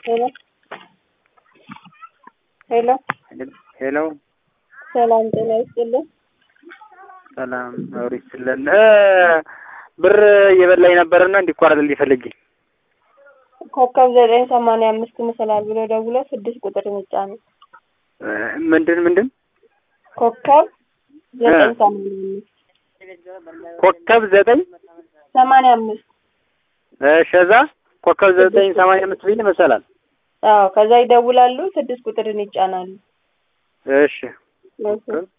ሄሎ ሄሎ ሄሎ ሰላም ጤና ይስጥልን። ሰላም አውሪ ይስጥልን። ብር እየበላኝ ነበርና እንዲቋረጥልኝ ፈልጌ ኮከብ ዘጠኝ ሰማንያ አምስት መሰላል ብሎ ደውሎ ስድስት ቁጥር ምጫ ነው። ምንድን ምንድን ኮከብ ዘጠኝ ሰማንያ አምስት ኮከብ ዘጠኝ ሰማንያ አምስት ሸዛ ኮከብ ዘጠኝ ሰማንያ አምስት ቢል መሰላል። አዎ ከዛ ይደውላሉ፣ ስድስት ቁጥርን ይጫናሉ። እሺ እሺ